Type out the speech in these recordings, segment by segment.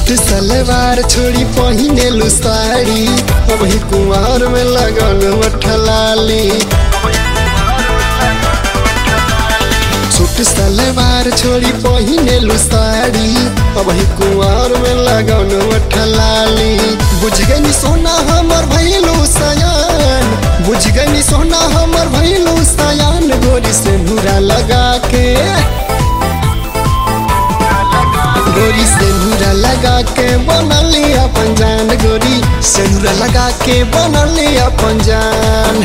suit सलवार छोड़ी पहिनेलु साड़ी अब ही कुमार में लगल मठलाली सूट सलवार छोड़ी पहिनेलु साड़ी अब ही कुमार में लगल मठलाली बुझ गई सोना हमर भैलू सयान बुझ गई सोना हमर भैलू सयान गोरी से नूरा लगा के गोरी सेनुरा लगा के बनली अपन जान गोरी सेनुरा लगा के बनली अपन जान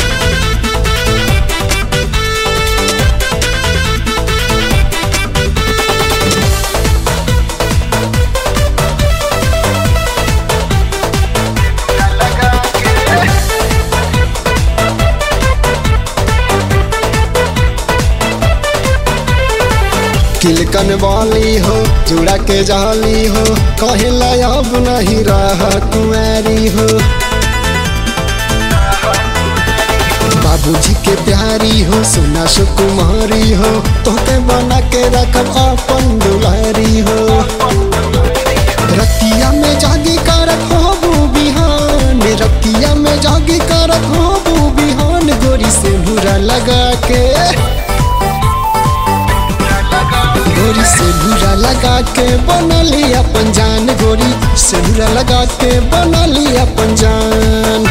किलकन वाली हो जुड़ा के जाली हो कहे अब नहीं रह कुमारी हो बाबूजी के प्यारी हो सोना सुकुमारी हो तोके बना के रखब अपन दुलारी हो रतिया में जागी करत हो बिहान रतिया में जागी करत हो बिहान गोरी से भूरा लगा के गोरी से भूरा लगा के बनली अपन जान गोरी से भूरा लगा के बनली अपन जान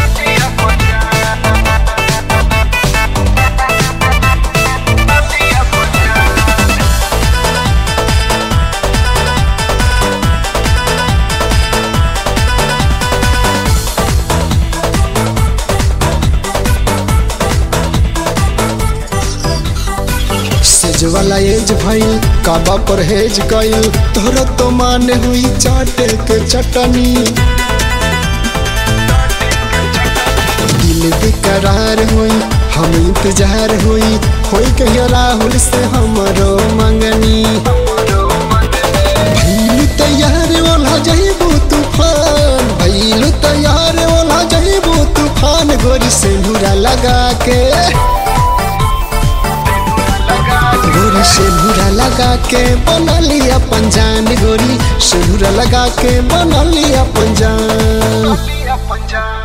सेज वाला एज भइल काबा परहेज कइल तोहरा तो मान हुई चाटे के चटनी दिल बेकरार हुई हम इंतजार हुई होई कहियो राहुल से हमरो मंगनी भइल तैयार ओला जइबू तूफान भइल तैयार ओला जइबू तूफान गोरी से भूरा लगा के गोरी सिंदूरा लगा के बनली अपन जान गोरी सिंदूरा लगा के बनली अपन जान अपन जान